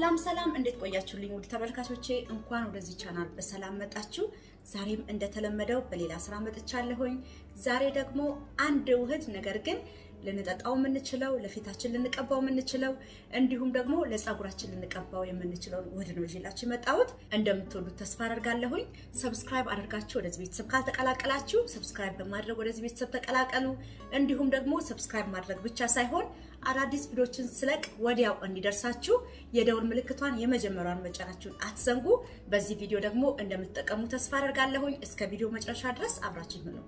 ሰላም ሰላም፣ እንዴት ቆያችሁልኝ? ውድ ተመልካቾቼ እንኳን ወደዚህ ቻናል በሰላም መጣችሁ። ዛሬም እንደተለመደው በሌላ ስራ መጥቻለሁኝ። ዛሬ ደግሞ አንድ ውህድ ነገር ግን ልንጠጣው የምንችለው ለፊታችን ልንቀባው የምንችለው እንዲሁም ደግሞ ለፀጉራችን ልንቀባው የምንችለው ውህድ ነው ይዤላችሁ የመጣሁት። እንደምትወዱት ተስፋ አደርጋለሁኝ። ሰብስክራይብ አድርጋችሁ ወደዚህ ቤተሰብ ካልተቀላቀላችሁ ሰብስክራይብ በማድረግ ወደዚህ ቤተሰብ ተቀላቀሉ። እንዲሁም ደግሞ ሰብስክራይብ ማድረግ ብቻ ሳይሆን አዳዲስ ቪዲዮችን ስለቅ ወዲያው እንዲደርሳችሁ የደውል ምልክቷን የመጀመሪያውን መጫናችሁን አትዘንጉ። በዚህ ቪዲዮ ደግሞ እንደምትጠቀሙ ተስፋ አደርጋለሁኝ። እስከ ቪዲዮ መጨረሻ ድረስ አብራችሁ ነው።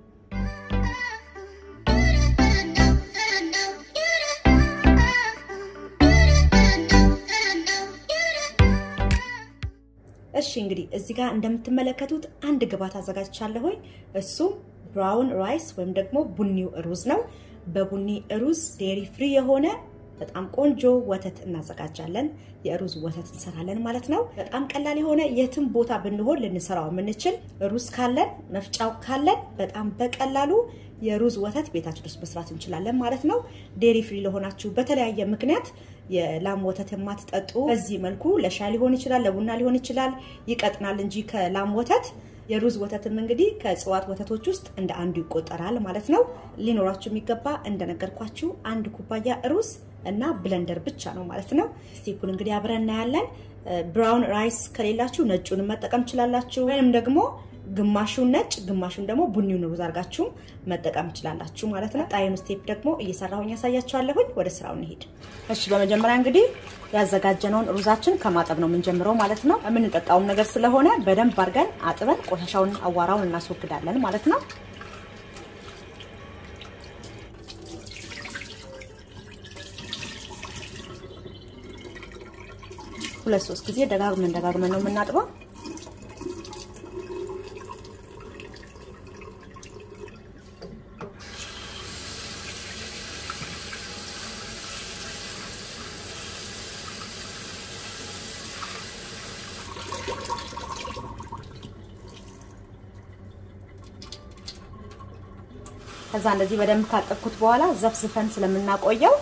እሺ እንግዲህ እዚህ ጋር እንደምትመለከቱት አንድ ግብዓት አዘጋጅቻለሁኝ። እሱም ብራውን ራይስ ወይም ደግሞ ቡኒው ሩዝ ነው። በቡኒ ሩዝ ዴሪ ፍሪ የሆነ በጣም ቆንጆ ወተት እናዘጋጃለን። የሩዝ ወተት እንሰራለን ማለት ነው። በጣም ቀላል የሆነ የትም ቦታ ብንሆን ልንሰራው የምንችል ሩዝ ካለን መፍጫው ካለን በጣም በቀላሉ የሩዝ ወተት ቤታችን ውስጥ መስራት እንችላለን ማለት ነው። ዴሪ ፍሪ ለሆናችሁ በተለያየ ምክንያት የላም ወተት የማትጠጡ በዚህ መልኩ ለሻይ ሊሆን ይችላል፣ ለቡና ሊሆን ይችላል። ይቀጥናል እንጂ ከላም ወተት የሩዝ ወተትም እንግዲህ ከእጽዋት ወተቶች ውስጥ እንደ አንዱ ይቆጠራል ማለት ነው። ሊኖራችሁ የሚገባ እንደነገርኳችሁ አንድ ኩባያ ሩዝ እና ብለንደር ብቻ ነው ማለት ነው። ስቴፑን እንግዲህ አብረን እናያለን። ብራውን ራይስ ከሌላችሁ ነጩንም መጠቀም ትችላላችሁ፣ ወይም ደግሞ ግማሹን ነጭ ግማሹን ደግሞ ቡኒውን ሩዝ አድርጋችሁ መጠቀም ትችላላችሁ ማለት ነው። ጣይኑ ስቴፕ ደግሞ እየሰራሁኝ ያሳያችኋለሁኝ። ወደ ስራው እንሄድ። እሺ፣ በመጀመሪያ እንግዲህ ያዘጋጀነውን ሩዛችን ከማጠብ ነው የምንጀምረው ማለት ነው። የምንጠጣውም ነገር ስለሆነ በደንብ አድርገን አጥበን ቆሻሻውን አዋራውን እናስወግዳለን ማለት ነው። ሁለት ሶስት ጊዜ ደጋግመን ደጋግመን ነው የምናጥበው። ከዛ እንደዚህ በደንብ ካጠብኩት በኋላ ዘፍዝፈን ስለምናቆየው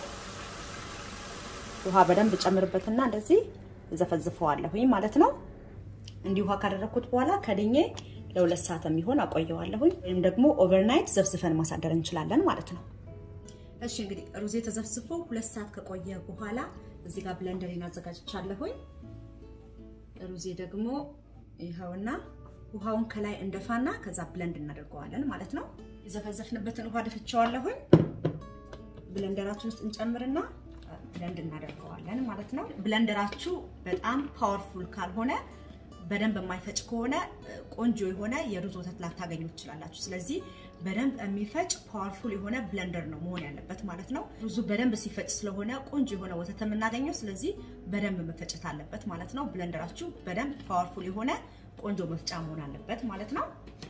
ውሃ በደንብ ጨምርበትና እንደዚህ ዘፈዝፈዋለሁኝ ማለት ነው። እንዲህ ውሃ ካደረኩት በኋላ ከድኜ ለሁለት ሰዓት የሚሆን አቆየዋለሁኝ። ወይም ደግሞ ኦቨርናይት ዘፍዝፈን ማሳደር እንችላለን ማለት ነው። እሺ እንግዲህ ሩዜ ተዘፍዝፎ ሁለት ሰዓት ከቆየ በኋላ እዚህ ጋር ብለንደሪን አዘጋጅቻለሁኝ። ሩዜ ደግሞ ይኸውና ውሃውን ከላይ እንደፋና ከዛ ብለንድ እናደርገዋለን ማለት ነው። የዘፈዘፍንበትን ውሃ ደፍቼዋለሁኝ። ብለንደራችን ውስጥ እንጨምርና ብለንድ እናደርገዋለን ማለት ነው። ብለንደራችሁ በጣም ፓወርፉል ካልሆነ በደንብ የማይፈጭ ከሆነ ቆንጆ የሆነ የሩዝ ወተት ላታገኙ ትችላላችሁ። ስለዚህ በደንብ የሚፈጭ ፓወርፉል የሆነ ብለንደር ነው መሆን ያለበት ማለት ነው። ሩዙ በደንብ ሲፈጭ ስለሆነ ቆንጆ የሆነ ወተት የምናገኘው፣ ስለዚህ በደንብ መፈጨት አለበት ማለት ነው። ብለንደራችሁ በደንብ ፓወርፉል የሆነ ቆንጆ መፍጫ መሆን አለበት ማለት ነው።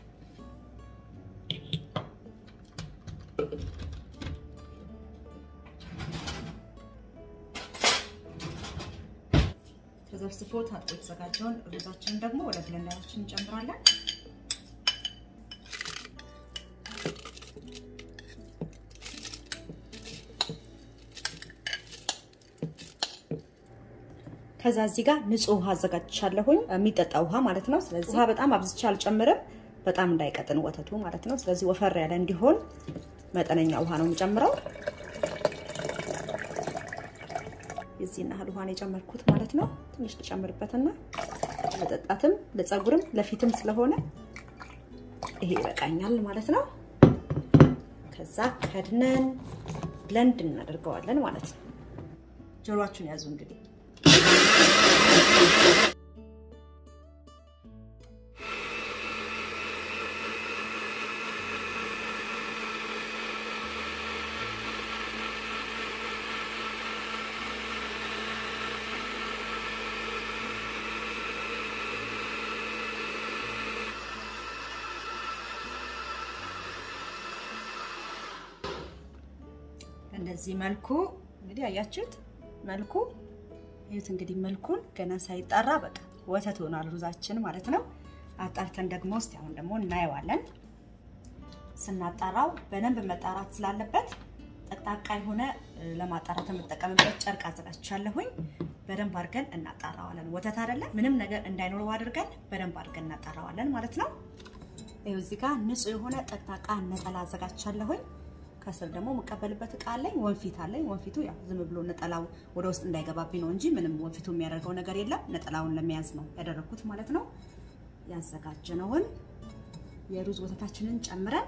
ተዘፍዝፎ ታጥቦ የተዘጋጀውን ሩዛችንን ደግሞ ወደ ብለንደራችን እንጨምራለን። ከዛ እዚህ ጋር ንጹህ ውሃ አዘጋጅቻለሁኝ፣ የሚጠጣ ውሃ ማለት ነው። ስለዚህ ውሃ በጣም አብዝቼ አልጨምርም፣ በጣም እንዳይቀጥን ወተቱ ማለት ነው። ስለዚህ ወፈር ያለ እንዲሆን መጠነኛ ውሃ ነው የምጨምረው። የዚህን ያህል ውሃ ነው የጨመርኩት ማለት ነው። ትንሽ ልጨምርበትና ለጠጣትም ለፀጉርም ለፊትም ስለሆነ ይሄ ይበቃኛል ማለት ነው። ከዛ ከድነን ብለንድ እናደርገዋለን ማለት ነው። ጆሮአችሁን ያዙ እንግዲህ እንደዚህ መልኩ እንግዲህ አያችሁት መልኩ ይሁት እንግዲህ መልኩን ገና ሳይጣራ በቃ ወተት ሆኗል ሩዛችን ማለት ነው። አጣርተን ደግሞ እስቲ አሁን ደግሞ እናየዋለን። ስናጣራው በደንብ መጣራት ስላለበት ጠቅጣቃ የሆነ ለማጣራት የምጠቀምበት ጨርቅ አዘጋጅቻለሁኝ። በደንብ አድርገን እናጣራዋለን። ወተት አይደለ ምንም ነገር እንዳይኖረው አድርገን በደንብ አድርገን እናጣራዋለን ማለት ነው። ይኸው እዚህ ጋር ንጹህ የሆነ ጠቅጣቃ ነጠላ አዘጋጅቻለሁኝ። ከስር ደግሞ የምቀበልበት እቃ አለኝ፣ ወንፊት አለኝ። ወንፊቱ ያው ዝም ብሎ ነጠላው ወደ ውስጥ እንዳይገባብኝ ነው እንጂ ምንም ወንፊቱ የሚያደርገው ነገር የለም። ነጠላውን ለመያዝ ነው ያደረኩት ማለት ነው። ያዘጋጀነውን የሩዝ ወተታችንን ጨምረን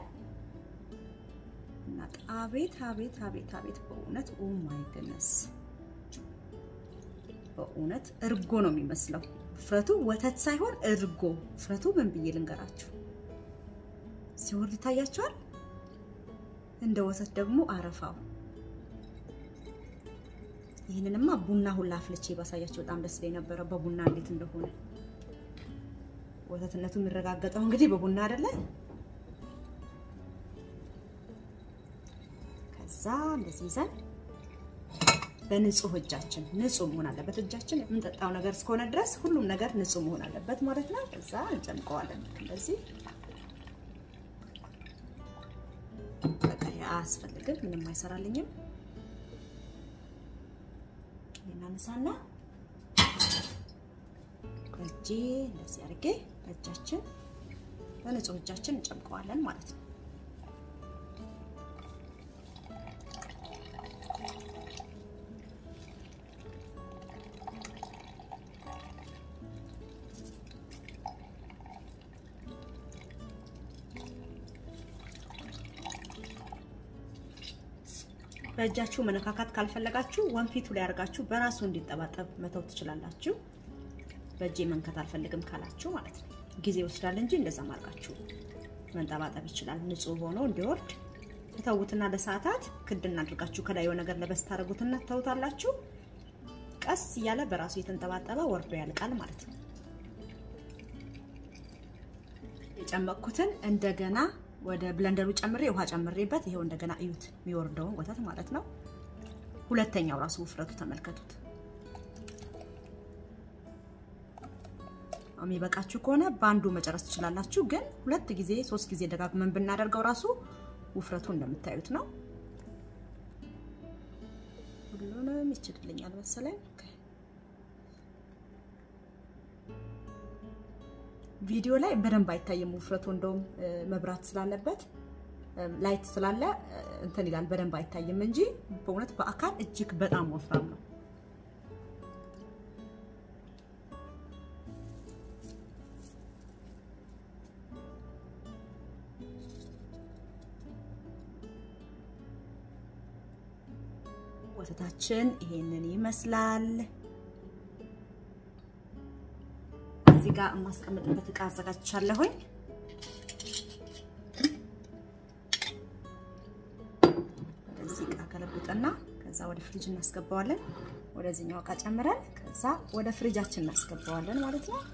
እና አቤት አቤት አቤት አቤት በእውነት ኦ ማይ ገነስ በእውነት እርጎ ነው የሚመስለው። ውፍረቱ ወተት ሳይሆን እርጎ። ውፍረቱ ምን ብዬ ልንገራችሁ? ሲወርድ ይታያቸዋል። እንደ ወተት ደግሞ አረፋው። ይህንንማ ቡና ሁላ አፍልቼ ባሳያቸው በጣም ደስ ይለኝ ነበረ፣ በቡና እንዴት እንደሆነ ወተትነቱ የሚረጋገጠው እንግዲህ በቡና አይደለ? ከዛ እንደዚህ ይዘን በንጹህ እጃችን ንጹህ መሆን አለበት። እጃችን የምንጠጣው ነገር እስከሆነ ድረስ ሁሉም ነገር ንጹህ መሆን አለበት ማለት ነው። ከዛ እንጨምቀዋለን እንደዚህ። በቃ አያስፈልግም፣ ምንም አይሰራልኝም። እናነሳና በእጄ እንደዚህ አድርጌ በእጃችን በንጹህ እጃችን እንጨምቀዋለን ማለት ነው። በእጃችሁ መነካካት ካልፈለጋችሁ ወንፊቱ ላይ አድርጋችሁ በራሱ እንዲጠባጠብ መተው ትችላላችሁ። በእጄ መንከት አልፈልግም ካላችሁ ማለት ነው። ጊዜ ይወስዳል እንጂ እንደዛ ማድረጋችሁ መንጠባጠብ ይችላል። ንጹህ ሆኖ እንዲወርድ ተተውትና ለሰዓታት ክድና አድርጋችሁ ከላይ የሆነ ነገር ለበስ ታደርጉትና ተውታላችሁ። ቀስ እያለ በራሱ የተንጠባጠበ ወርዶ ያልቃል ማለት ነው። የጨመቅኩትን እንደገና ወደ ብለንደሩ ጨምሬ ውሃ ጨምሬበት ይሄው እንደገና እዩት፣ የሚወርደውን ወተት ማለት ነው። ሁለተኛው ራሱ ውፍረቱ ተመልከቱት። የሚበቃችሁ ከሆነ በአንዱ መጨረስ ትችላላችሁ። ግን ሁለት ጊዜ ሶስት ጊዜ ደጋግመን ብናደርገው ራሱ ውፍረቱ እንደምታዩት ነው። ሁሉንም ይችልልኛል መሰለኝ። ቪዲዮ ላይ በደንብ አይታይም ውፍረቱ። እንደውም መብራት ስላለበት ላይት ስላለ እንትን ይላል በደንብ አይታይም እንጂ በእውነት በአካል እጅግ በጣም ወፍራም ነው። ወተታችን ይሄንን ይመስላል። እዚህ ጋር የማስቀምጥበት እቃ አዘጋጅቻለሁኝ። ወደዚህ እቃ ገለብጥና ከዛ ወደ ፍሪጅ እናስገባዋለን። ወደዚህኛው እቃ ጨምረን ከዛ ወደ ፍሪጃችን እናስገባዋለን ማለት ነው።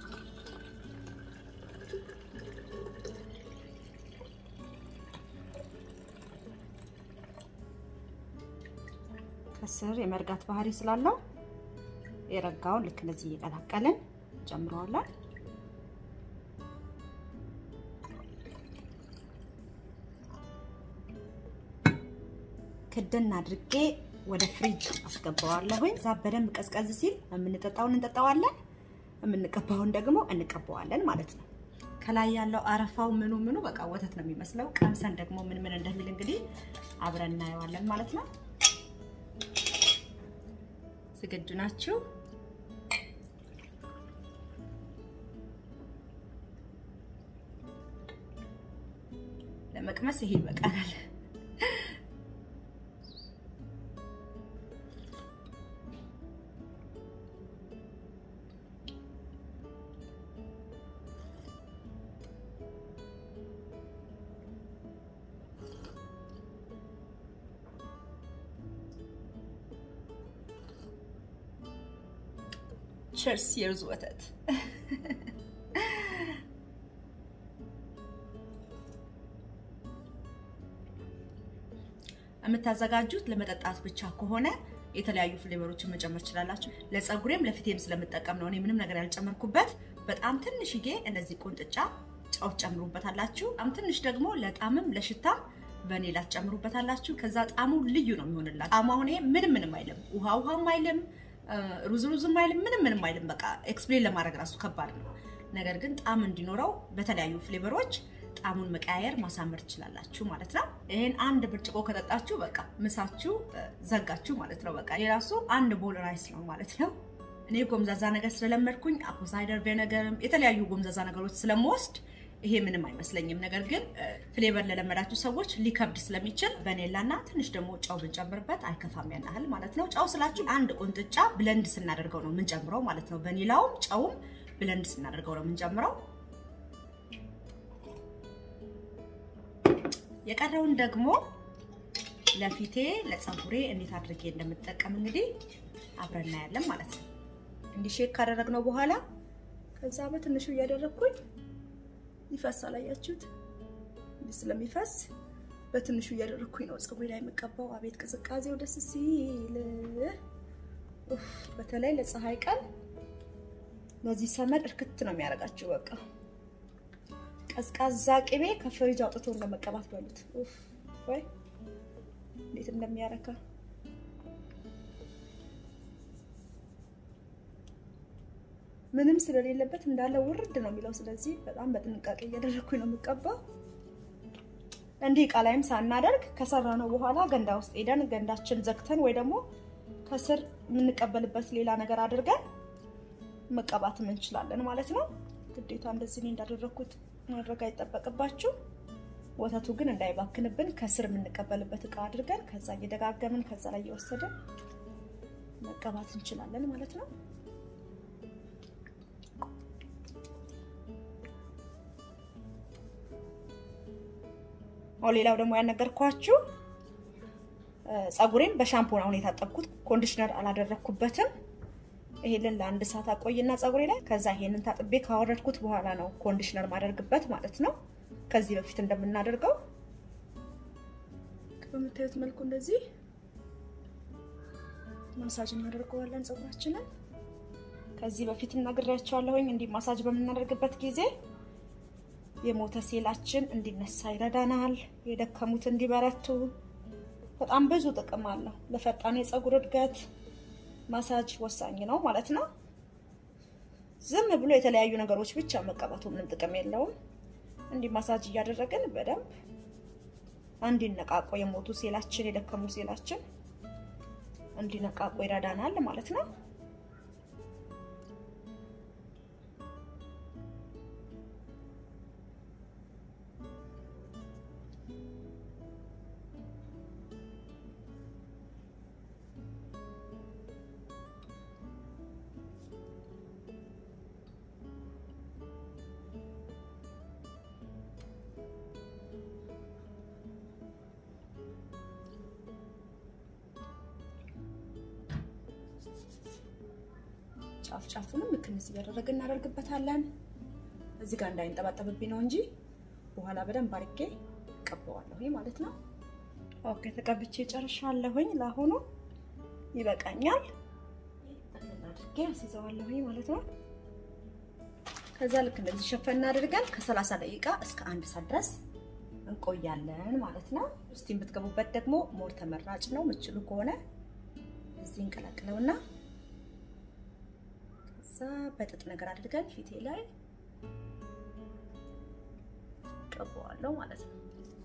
ከስር የመርጋት ባህሪ ስላለው የረጋውን ልክ እንደዚህ እየቀላቀልን ጨምረዋለን። ክድን አድርጌ ወደ ፍሪጅ አስገባዋለሁኝ። እዛ በደንብ ቀዝቀዝ ሲል የምንጠጣውን እንጠጣዋለን፣ የምንቀባውን ደግሞ እንቀባዋለን ማለት ነው። ከላይ ያለው አረፋው ምኑ ምኑ በቃ ወተት ነው የሚመስለው። ቀምሰን ደግሞ ምን ምን እንደሚል እንግዲህ አብረን እናየዋለን ማለት ነው። ዝግጁ ናችሁ? ለመቅመስ ይሄ ይበቃናል። ቸርስ የሩዝ ወተት የምታዘጋጁት ለመጠጣት ብቻ ከሆነ የተለያዩ ፍሌቨሮችን መጨመር ትችላላችሁ። ለፀጉሬም ለፊቴም ስለምጠቀም ነው እኔ ምንም ነገር ያልጨመርኩበት። በጣም ትንሽዬ እንደዚህ ቁንጥጫ ጨው ጨምሩበታላችሁ። በጣም ትንሽ ደግሞ ለጣዕምም ለሽታም ቫኒላ ትጨምሩበታላችሁ። ከዛ ጣዕሙ ልዩ ነው የሚሆንላችሁ። ጣዕሙ አሁን ይሄ ምንም ምንም አይልም፣ ውሃ ውሃም አይልም፣ ሩዝ ሩዝም አይልም፣ ምንም ምንም አይልም። በቃ ኤክስፕሌን ለማድረግ ራሱ ከባድ ነው። ነገር ግን ጣዕም እንዲኖረው በተለያዩ ፍሌቨሮች ጣዕሙን መቀያየር ማሳመር ትችላላችሁ ማለት ነው። ይህን አንድ ብርጭቆ ከጠጣችሁ በቃ ምሳችሁ ዘጋችሁ ማለት ነው። በቃ የራሱ አንድ ቦል ራይስ ነው ማለት ነው። እኔ ጎምዛዛ ነገር ስለለመድኩኝ አፕል ሳይደር ቪነገርም የተለያዩ ጎምዛዛ ነገሮች ስለምወስድ ይሄ ምንም አይመስለኝም። ነገር ግን ፍሌቨር ለለመዳችሁ ሰዎች ሊከብድ ስለሚችል ቫኒላና ትንሽ ደግሞ ጨው ብንጨምርበት አይከፋም ያን ያህል ማለት ነው። ጨው ስላችሁ አንድ ቁንጥጫ ብለንድ ስናደርገው ነው የምንጨምረው ማለት ነው። ቫኒላውም ጨውም ብለንድ ስናደርገው ነው የምንጨምረው። የቀረውን ደግሞ ለፊቴ ለፀጉሬ እንዴት አድርጌ እንደምጠቀም እንግዲህ አብረን እናያለን ማለት ነው። እንዲህ ሼክ ካደረግነው በኋላ ከዛ በትንሹ እያደረግኩኝ ይፈሳል። አያችሁት? እንዲህ ስለሚፈስ በትንሹ እያደረግኩኝ ነው ፀጉሬ ላይ የምቀባው። አቤት ቅዝቃዜው ደስ ሲል! በተለይ ለፀሐይ ቀን ለዚህ ሰመድ እርክት ነው የሚያደርጋችሁ። በቃ ቀዝቃዛ ቅቤ ከፍሪጅ አውጥቶ እንደመቀባት በሉት። ወይ እንዴት እንደሚያረካ ምንም ስለሌለበት እንዳለ ውርድ ነው የሚለው። ስለዚህ በጣም በጥንቃቄ እያደረግኩኝ ነው የምቀባው። እንዲህ እቃ ላይም ሳናደርግ ከሰራ ነው በኋላ ገንዳ ውስጥ ሄደን ገንዳችን ዘግተን ወይ ደግሞ ከስር የምንቀበልበት ሌላ ነገር አድርገን መቀባትም እንችላለን ማለት ነው። ግዴታ እንደዚህ እንዳደረግኩት ማድረግ አይጠበቅባችሁ። ወተቱ ግን እንዳይባክንብን ከስር የምንቀበልበት እቃ አድርገን ከዛ እየደጋገምን ከዛ ላይ እየወሰድን መቀባት እንችላለን ማለት ነው። ሌላው ደግሞ ያነገርኳችሁ ፀጉሬን በሻምፖ ነው አሁን የታጠብኩት። ኮንዲሽነር አላደረግኩበትም። ይሄንን ለአንድ ሰዓት አቆይና ፀጉሬ ላይ ከዛ ይሄንን ታጥቤ ካወረድኩት በኋላ ነው ኮንዲሽነር ማደርግበት ማለት ነው። ከዚህ በፊት እንደምናደርገው በምታዩት መልኩ እንደዚህ ማሳጅ እናደርገዋለን ፀጉራችንን። ከዚህ በፊት እናግሬያቸዋለሁኝ። እንዲህ ማሳጅ በምናደርግበት ጊዜ የሞተ ሴላችን እንዲነሳ ይረዳናል። የደከሙት እንዲበረቱ በጣም ብዙ ጥቅም አለው። ለፈጣን የፀጉር እድገት ማሳጅ ወሳኝ ነው ማለት ነው። ዝም ብሎ የተለያዩ ነገሮች ብቻ መቀባቱ ምንም ጥቅም የለውም። እንዲህ ማሳጅ እያደረግን በደንብ እንዲነቃቆ የሞቱ ሴላችን የደከሙ ሴላችን እንዲነቃቆ ይረዳናል ማለት ነው። ጫፍ ጫፉንም ልክ እንደዚህ እያደረግን እናደርግበታለን። እዚህ ጋር እንዳይንጠባጠብብኝ ነው እንጂ በኋላ በደንብ አድርጌ እቀባዋለሁ ማለት ነው። ኦኬ ተቀብቼ ጨርሻለሁኝ። ለአሁኑ ይበቃኛል። አድርጌ አስይዘዋለሁኝ ማለት ነው። ከዛ ልክ እንደዚህ ሸፈን አድርገን ከ30 ደቂቃ እስከ አንድ ሰዓት ድረስ እንቆያለን ማለት ነው። እስቲም ብትገቡበት ደግሞ ሞር ተመራጭ ነው። ምችሉ ከሆነ እዚህ እንቀላቅለውና ከዛ በጥጥ ነገር አድርገን ፊቴ ላይ ቀባዋለሁ ማለት ነው።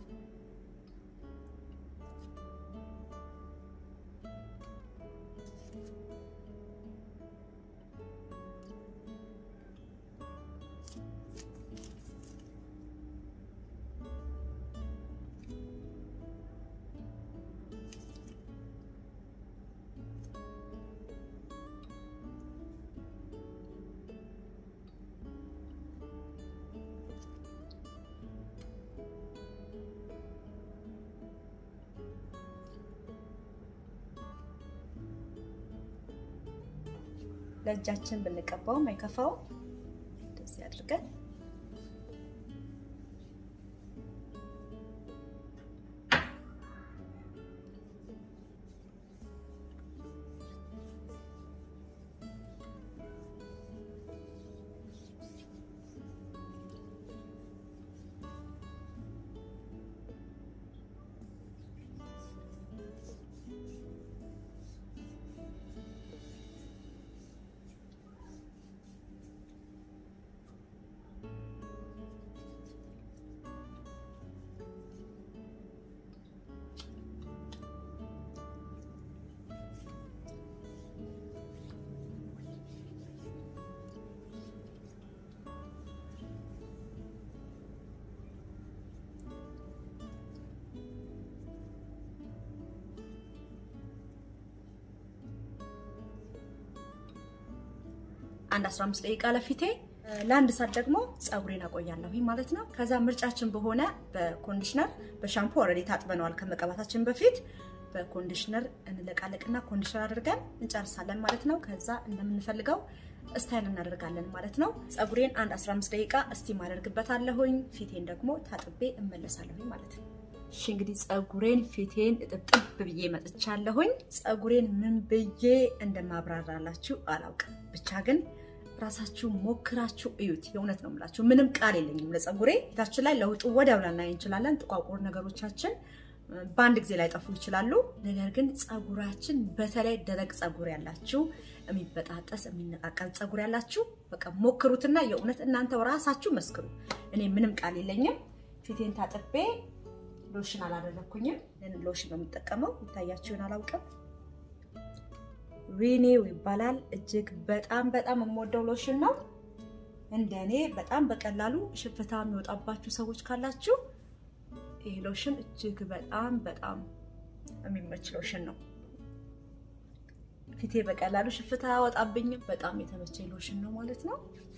ለእጃችን ብንቀባውም አይከፋውም። እንደዚህ አድርገን አንድ 15 ደቂቃ ለፊቴ ለአንድ ሰዓት ደግሞ ፀጉሬን አቆያለሁ ማለት ነው። ከዛ ምርጫችን በሆነ በኮንዲሽነር በሻምፖ ኦልሬዲ ታጥበነዋል ከመቀባታችን በፊት በኮንዲሽነር እንለቃለቅና ኮንዲሽነር አድርገን እንጨርሳለን ማለት ነው። ከዛ እንደምንፈልገው ስታይል እናደርጋለን ማለት ነው። ፀጉሬን አንድ 15 ደቂቃ እስቲም አደርግበታለሁኝ። ፊቴን ደግሞ ታጥቤ እመለሳለሁኝ ማለት ነው። እሺ እንግዲህ ፀጉሬን ፊቴን እጥብጥብ ብዬ መጥቻለሁኝ። ፀጉሬን ምን ብዬ እንደማብራራላችሁ አላውቅም። ብቻ ግን ራሳችሁ ሞክራችሁ እዩት። የእውነት ነው የምላችሁ። ምንም ቃል የለኝም ለፀጉሬ። ፊታችን ላይ ለውጡ ወዲያው ላናይ እንችላለን። ጥቋቁር ነገሮቻችን በአንድ ጊዜ ላይ ጠፉ ይችላሉ። ነገር ግን ፀጉራችን በተለይ ደረቅ ፀጉር ያላችሁ፣ የሚበጣጠስ የሚነቃቀል ፀጉር ያላችሁ በቃ ሞክሩትና የእውነት እናንተ ራሳችሁ መስክሩ። እኔ ምንም ቃል የለኝም። ፊቴን ታጥቤ ሎሽን አላደረኩኝም። ሎሽን ነው የምጠቀመው። ይታያችሁን አላውቅም። ሪኔው ይባላል። እጅግ በጣም በጣም የምወደው ሎሽን ነው። እንደኔ በጣም በቀላሉ ሽፍታ የሚወጣባችሁ ሰዎች ካላችሁ ይህ ሎሽን እጅግ በጣም በጣም የሚመች ሎሽን ነው። ፊቴ በቀላሉ ሽፍታ አያወጣብኝም። በጣም የተመቸኝ ሎሽን ነው ማለት ነው።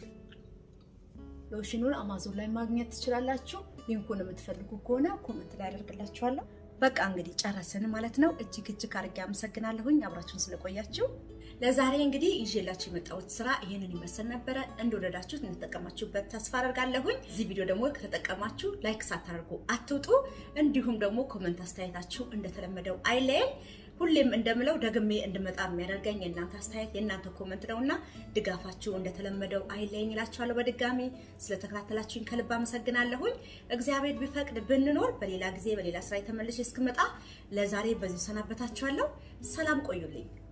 ሎሽኑን አማዞን ላይ ማግኘት ትችላላችሁ። ሊንኩን የምትፈልጉ ከሆነ ኮመንት ላይ አደርግላችኋለሁ። በቃ እንግዲህ ጨረስን ማለት ነው። እጅግ እጅግ አድርጌ አመሰግናለሁኝ አብራችሁን ስለቆያችሁ። ለዛሬ እንግዲህ ይዤላችሁ የመጣሁት ስራ ይህንን ይመስል ነበረ። እንደወደዳችሁት እንደተጠቀማችሁበት ተስፋ አደርጋለሁኝ። እዚህ ቪዲዮ ደግሞ ከተጠቀማችሁ ላይክ ሳታደርጉ አትውጡ። እንዲሁም ደግሞ ኮመንት አስተያየታችሁ እንደተለመደው አይለየን። ሁሌም እንደምለው ደግሜ እንድመጣ የሚያደርገኝ የእናንተ አስተያየት የእናንተ ኮመንት ነው እና ድጋፋችሁ እንደተለመደው አይለየኝ እላችኋለሁ። በድጋሚ ስለተከታተላችሁኝ ከልብ አመሰግናለሁኝ። እግዚአብሔር ቢፈቅድ ብንኖር በሌላ ጊዜ በሌላ ስራ የተመልሼ እስክመጣ ለዛሬ በዚሁ ሰናበታችኋለሁ። ሰላም ቆዩልኝ።